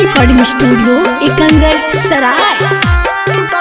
recording studio Ekangar सराय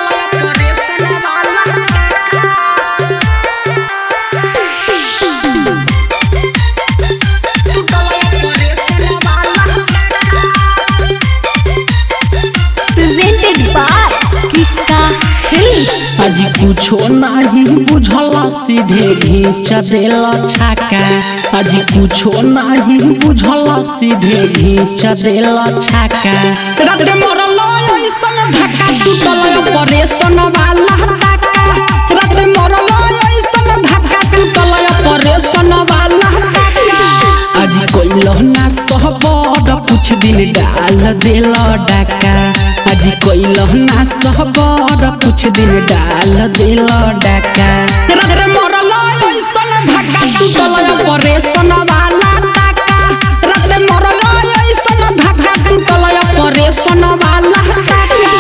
presented by किसका film आज कुछो नाही बुझला सीधे घींच देल छाका आज कुछो नाही बुझला सीधे घींच देल छाका रात मरल ऐसन धक्का टूटल ऑपरेशन वाला टाका रात मरल ऐसन धक्का टूटल ऑपरेशन वाला टाका आज कोइलो ना सहबड कुछ दिन डाल देल डाका आज कोइलो ना सहबड कुछ दिन डाल देल डाका रात मरल ऐसन धक्का टूटल ऑपरेशन वाला टाका रात मरल ऐसन धक्का टूटल ऑपरेशन वाला टाका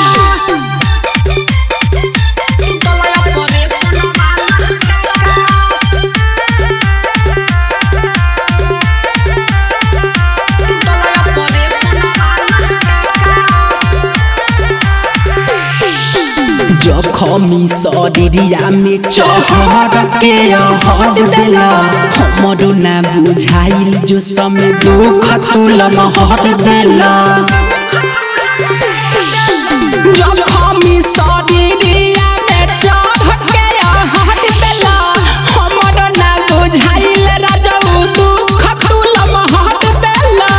जखमी शरीरिया में चहर के हट देला हमरो ना बुझाइल जो समय दुख तुलम हट देला जखमी शरीरिया में चहर के हट देला हमरो ना बुझाइल राजू दुख तुलम हट देला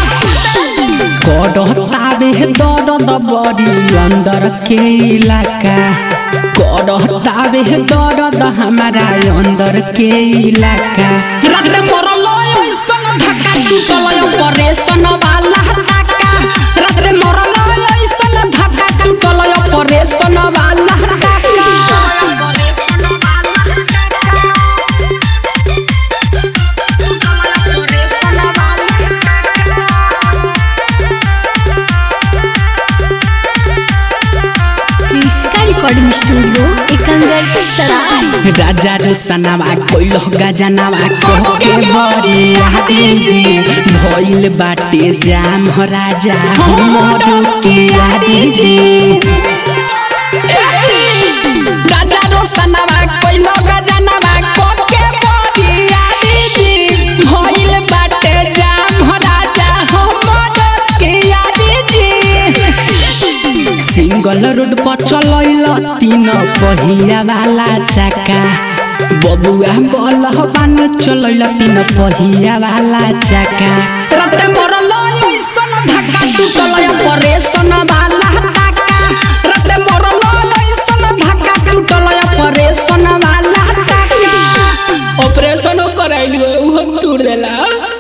करतावे दर्द बड़ी अंदर के इलाका करतावे दर्द हमारा अंदर के इलाका रात मरल ऐसन धक्का टूटल ऑपरेशन वाला टाका रात मरल ऐसन धक्का टूटल ऑपरेशन वाला टाका किसका रिकॉर्डिंग स्टूडियो एकंगर सराय राजा रोशनावा कोइलो गजनावा कह के बड़ी आदि जी भइल बाटे जाम हो राजा हमर के आदि जी राजा रोशनावा कोइलो गजनावा कह के बड़ी आदि जी भइल बाटे जाम हो राजा हमर के आदि जी सिंगल रोड पर चलैल तीन पहिया वाला चक्का बबुआ बलहबान चलैल तीन पहिया वाला चक्का रात मरल ऐसन धक्का टूटल ऑपरेशन वाला टाका रात मरल ऐसन धक्का टूटल ऑपरेशन वाला टाका ऑपरेशन कराइल उहो टूट देला